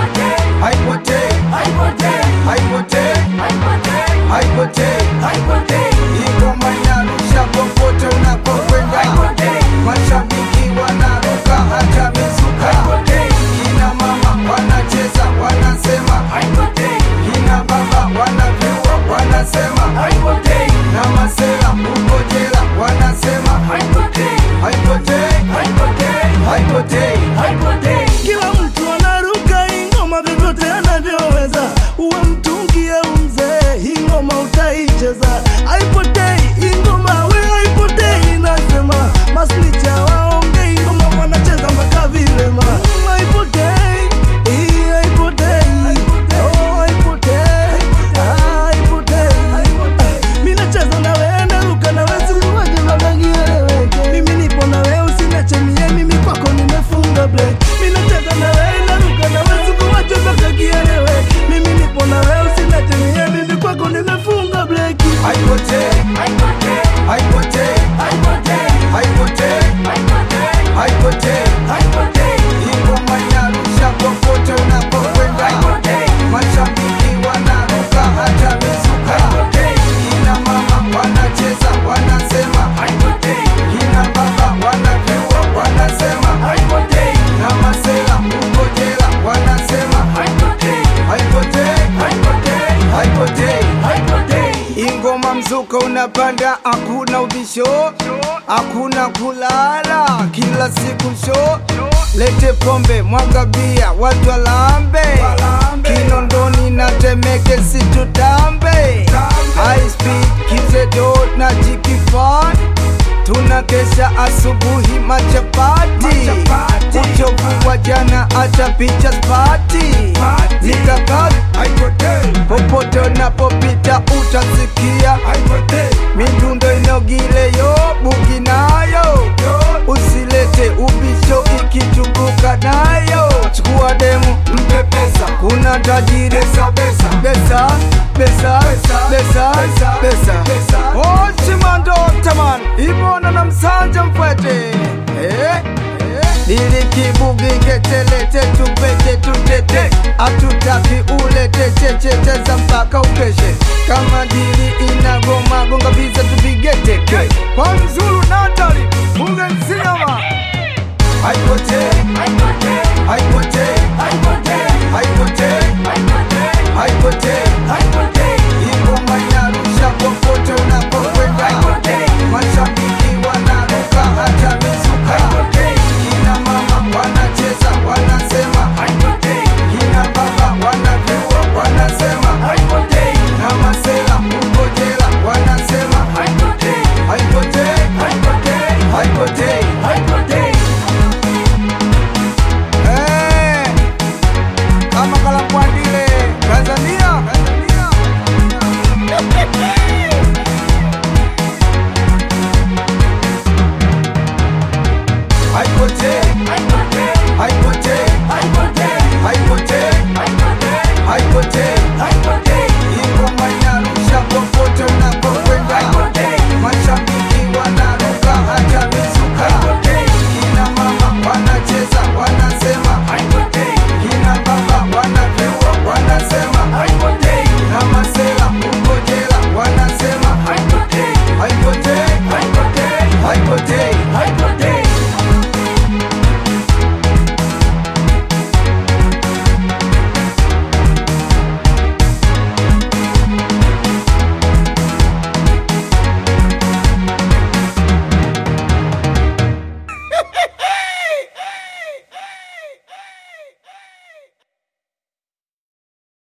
haipotei, haipotei, haipotei. Ingoma inarusha popote unapokwenda, mashabiki wanaruka hata mizuka, kina mama wanacheza wanasema, kina baba wanavyua wanasema, na masela huko jela wanasema, haipotei, haipotei. Kila mtu anaruka ingoma vyovyote anavyoweza, uwe mtungi au mzee, ingoma utaicheza. Haipotei ingoma, we haipotei, nasema masnicha waonge ingoma wanacheza mpaka vilema. Mm, Haipotei, hii haipotei, oh, haipotei, ah, haipotei. Mimi nacheza na wewe, naruka na wewe, sikuwaje mpaka kieleweke. Mimi nipo na wewe, usiniache mie, mimi kwako nimefunga break. Mimi nacheza na wewe, naruka na wewe, sikuwaje mpaka kieleweke. Mimi nipo na wewe, usiniache mie, mimi kwako nimefunga break. Haipotei, haipotei, haipotei, haipotei. Ingoma inarusha popote unapokwenda, mashabiki wanaruka hata mizuka, kina mama wanacheza wanasema, kina baba wanavyua wanasema, na masela huko jela wanasema, haipotei, haipotei. Ingoma mzuka unapanda, hakuna ubisho, hakuna kulala, kila siku show. Lete pombe, mwaga bia, watu walambe, Kinondoni na Temeke situtambe, high speed kizedo na jikifan tuna kesha asubuhi machapati, uchovu wa jana hata picha spati, mikakati popote unapopita utasikia midundo inogileyo bugi nayo usilete ubisho ikitumbuka nayo chukua demu mpe pesa kuna tajiri besa besa besa besa besa ochimandotaman ibona na msanja mfwete eh? lilikibugiketelete tupete tutete atutaki ulete checheteza mpaka ukeshe kama dili inagoma gonga visa tupigeteke kwa mzulu